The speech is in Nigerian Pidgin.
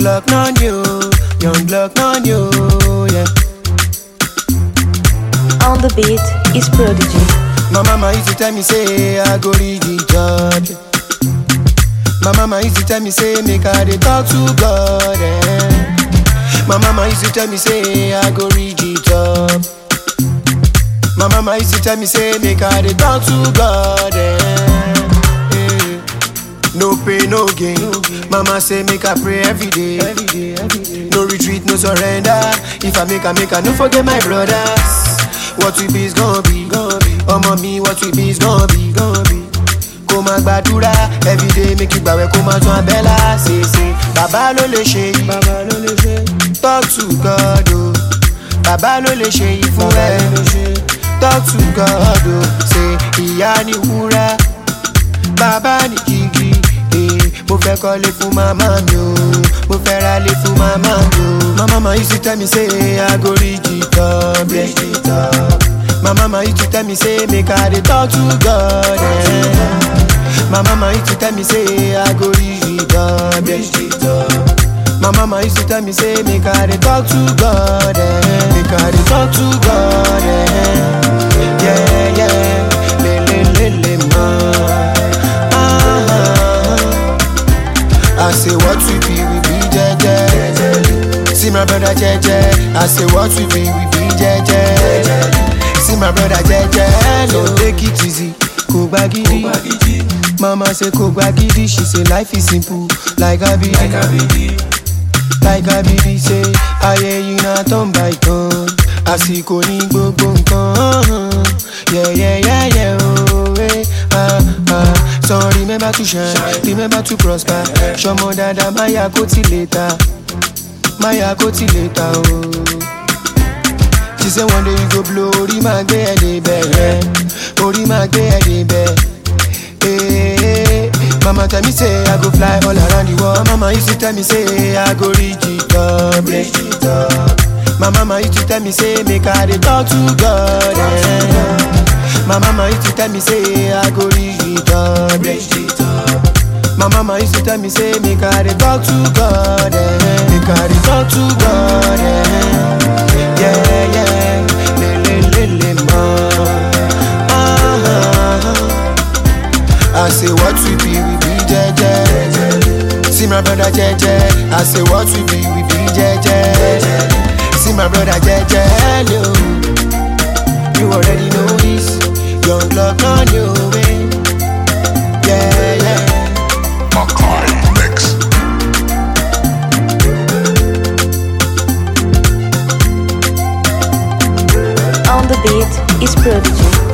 Glock on you, young Glock on you, yeah. On the beat is Prodigy. My mama used to tell me say I go read the judge. My mama used to tell me say make I dey talk to God. Eh. My mama used to tell me say I go read the top. My mama used to tell me say make I dey talk to God. Eh. Eh. No pain, no gain. Mama say make I pray every day. No retreat, no surrender. If I make I make I no forget my brothers. What we be is gonna be. Ọmọ mi what we be is gonna be. Kó máa gbàdúrà everyday make you gbàwẹ̀ kó máa tún abẹ́là ṣèṣe. Bàbá ló lè ṣe yìí. Talk to God o. Bàbá ló lè ṣe yìí fún ẹ. Talk to God o. Ṣé ìyá ni wúrà? bàbá ní gígí eh, mo fẹ́ kọ́lé fún màmá mi o mo fẹ́ ralé fún màmá mi o. my mama used to tell me say I go reach the top, reach the top. My mama used to tell me say make I dey talk to God. Eh. My mama used to tell me say I go reach the top, reach the top. My mama used to tell me say make I dey talk to God. Eh. Make I dey talk to God. Eh. Yeah, yeah. Le, le, le, le, ma. I say what we be, we be jeje. See my brother jeje. I say what we be, we be jeje. See my brother jeje. No take it easy, kò gba gidi. Mama say kò gba gidi. She say life is simple, like abidi. Like abidi say ayé yìí na turn by turn. Àsìkò ní gbogbo nǹkan. Yeah, yeah, yeah, yeah, oh, eh, ah, ah. So remember to shine, remember to prosper. Ṣọmọ dada máyà kó ti lè ta, máyà kó ti lè ta o. She say one day you go blow, orí máa gbé ẹ̀ débẹ̀ rẹ̀, orí máa gbé ẹ̀ débẹ̀. Eh, Mama tell me say I go fly all around the world. My mama used to tell me say I go reach the top, reach the top. My mama used to tell me say make I dey talk to God. Eh. My mama used to tell me say I go reach the top, reach the top. My mama used to tell me say make I dey talk to God. Eh. Make I dey talk to God. Eh. Yeah, yeah. Le, le, le, le, ma. Ah, I say what we be, we be jeje. See my brother jeje. I say what we be, we be jeje. See my brother jeje. Hello. You already know this. Young blood on you, eh. Yeah, yeah. Makai Mix. On the beat is Prodigy.